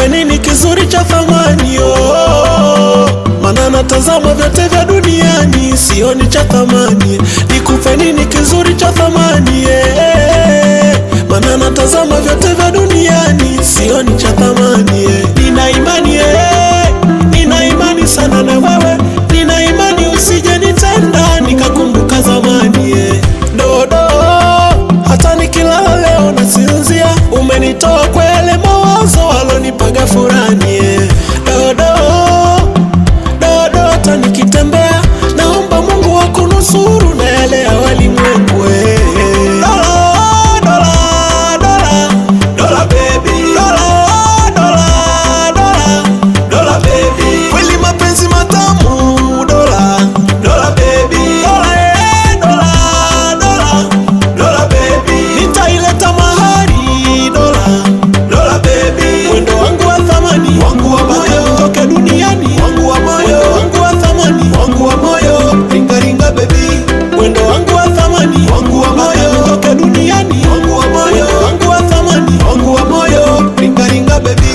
nikupe nini kizuri cha thamani oh, maana natazama vyote vya duniani sioni cha thamani nikupe nini kizuri cha thamani eh, maana natazama vyote vya duniani sioni cha thamani eh. nina imani eh, nina imani sana na wewe nina imani usije nitenda nikakumbuka zamani eh. dodo hata nikilala leo nasinzia umenitoa kwa yale mawazo alonipaga furani eh. dodo dodo hata nikitembea naomba mungu akunusuru na yale ya walimwengu eh. Dola, dola, dola, dola baby. Dola, dola, dola, dola baby. Kweli mapenzi matamu dola, dola baby. Dola, eh, dola, dola, dola baby. Nitaileta mahari dola, dola baby. Mwendo wangu wa thamani, wangu wa moyo, toke duniani, wangu wa moyo, wangu wa thamani, wangu wa moyo, ringa ringa baby. Mwendo wangu wa thamani, wangu wa moyo, toke duniani, wangu wa moyo, wangu wa thamani, wangu wa moyo, ringa ringa baby.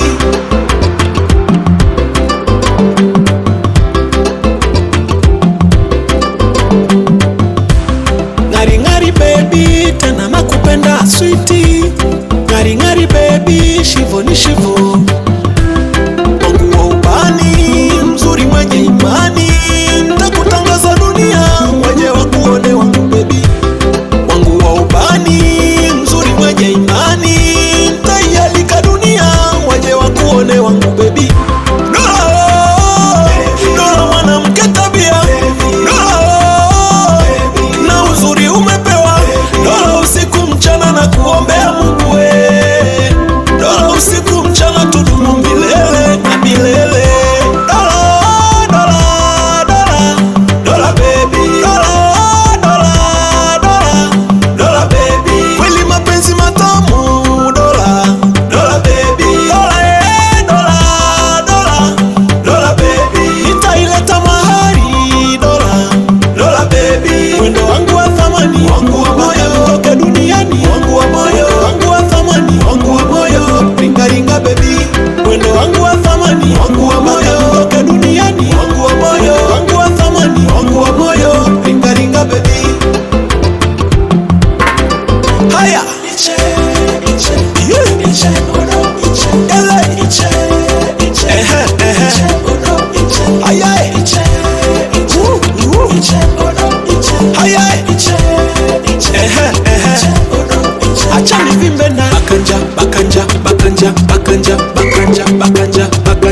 ngari ngari baby tena nakupenda switi ngari ngari baby shivo ni shivo wangu wa ubani mzuri mwenye imani ntakutangaza dunia mwenye wakuone wangu bebi wangu wa ubani mzuri mwenye imani ntaialika dunia mwenye wakuone wangu bebi Dola mwanamke tabia Dola na uzuri umepewa dola usiku mchana na kuombea Mungu we dola usiku mchana tudumu milele na milele dola dola dola dola baby dola dola dola dola baby kweli mapenzi matamu dola dola baby dola eh dola dola dola baby nitaileta mahari dola dola baby mwendo wangu wa thamani wangu wa moyo toke duniani wangu wa moyo wangu wa thamani wangu wa moyo ringa ringa baby mwendo wangu wa thamani wangu wa moyo toke duniani wangu wa moyo wangu wa thamani wangu wa moyo ringa ringa baby haya Yeah. Ele. Ehe, ehe. Haya. Woo, woo. Haya. Ehe, ehe. Acha nivimbe na bakanja bakanja bakanja bakanja bakanja bakanja bakanja